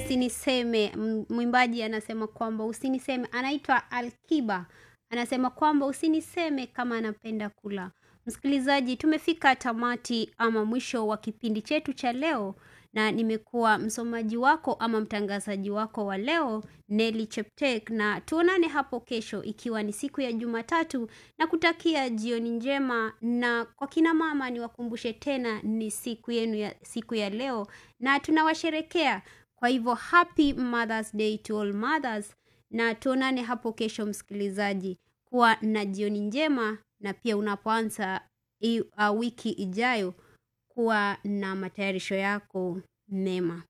usiniseme M- mwimbaji anasema kwamba usiniseme anaitwa alkiba anasema kwamba usiniseme kama anapenda kula msikilizaji tumefika tamati ama mwisho wa kipindi chetu cha leo na nimekuwa msomaji wako ama mtangazaji wako wa leo Nelly Cheptek na tuonane hapo kesho ikiwa ni siku ya Jumatatu na kutakia jioni njema na kwa kina mama niwakumbushe tena ni siku yenu ya siku ya leo na tunawasherekea kwa hivyo happy Mother's Day to all mothers na tuonane hapo kesho msikilizaji kuwa na jioni njema na pia unapoanza hii, uh, wiki ijayo kuwa na matayarisho yako mema